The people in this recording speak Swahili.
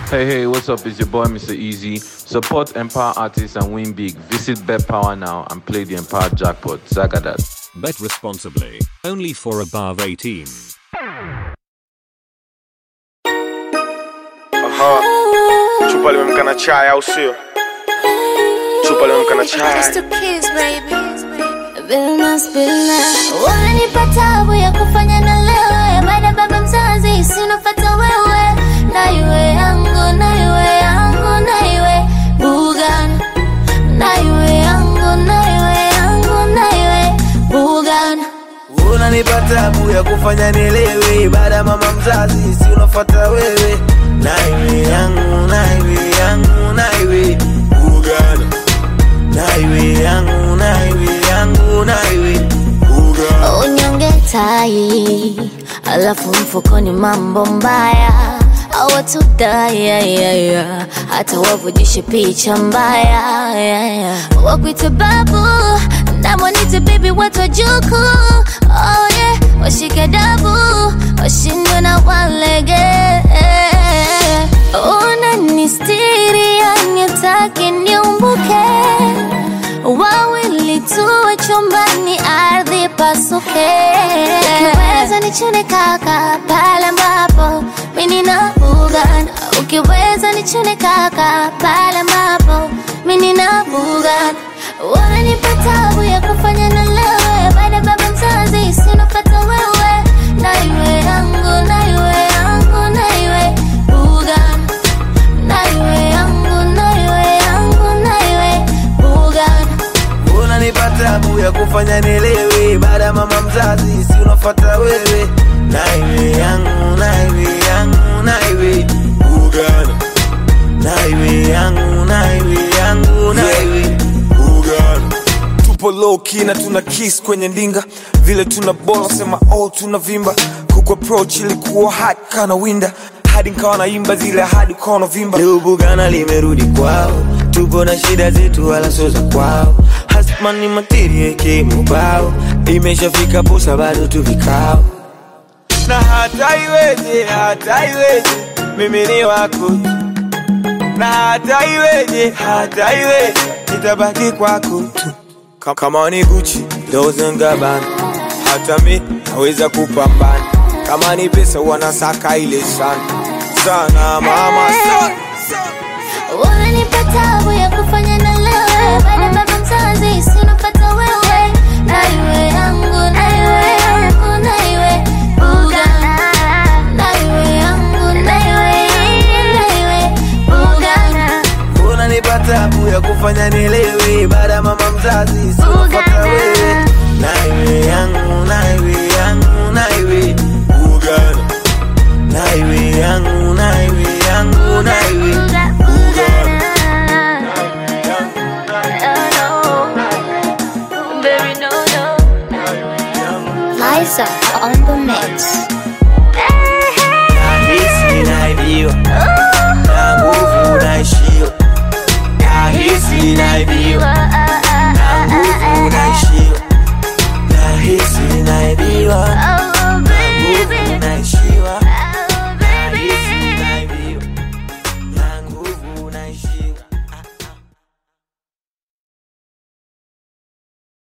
Hey, hey, what's up? It's your boy, Mr. Easy. Support Empower artists and win big. Visit Bet Power now and play the Empower Jackpot. Zagadat. Bet responsibly. Only for above 18. Aha. Chupa limemka na chai au sio? Chupa limemka na chai. Just a kiss, baby. Billnas, billnas. Wanipa tabu ya kufanya na lewe baada baba mzazi sinofata wewe na iwe yangu na iwe yangu na iwe Bugan na iwe yangu na iwe yangu na iwe Bugan unanipa tabu ya kufanya nielewe baada ya mama mzazi si unafuata wewe naiwe yangu naiwe yangu naiwe ugana naiwe yangu naiwe yangu naiwe ugana unyonge tai alafu mfukoni mambo mbaya awatudaya hata wavujishe picha mbaya yeah, yeah. wakwite babu namwanite bibi watu wajuku oh, yeah. washike dabu washindwe na walege unanistiri yanitaki niumbuke wawili tuwe chumbani ardhi pasuke ukiweza nichune kaka pale ambapo mimi na bugan ukiweza nichune kaka pale ambapo mimi na bugan wananipa tabu ya kufanya na lewe baada baba mzazi sinofata wewe na iwe yangu na iwe yangu na iwe bugan na iwe yangu na iwe yangu na iwe bugan unanipa tabu ya kufanya nielewe baada ya mama mzazi si unafuata wewe naiwe yangu naiwe yangu naiwe ugana naiwe yangu naiwe yangu naiwe ugana Tupo low key na tuna kiss kwenye ndinga vile tuna bola sema oh tuna vimba kuku approach ilikuwa hot kana winda hadi nkawa naimba zile hadi ukawa vimba leo bugana limerudi kwao tupo na shida zetu wala sio za kwao hasmani materie kimubao imeshafika posa bado tu vikao na hata iweje hata iweje mimi ni wako tu. na hata iweje hata iweje nitabaki kwako tu Ka- kama ni Gucci Dolce and Gabbana hata mi naweza kupambana kama ni pesa wanasaka ile sana sana mama sana Unanipa tabu ya kufanya na lewe baada baba mzazi sinofata wewe na iwe yangu na iwe yangu na iwe buga na iwe yangu na iwe na iwe buga unanipa tabu ya kufanya nielewe baada ya mama mzazi si unafuata wewe naiwe yangu naiwe yangu naiwe ugana naiwe yangu naiwe yangu naiwe ugana Liza on the mix. nahisi naibiwa na nguvu naishiwa nahisi naibiwa na nguvu naishiwa nahisi naibiwa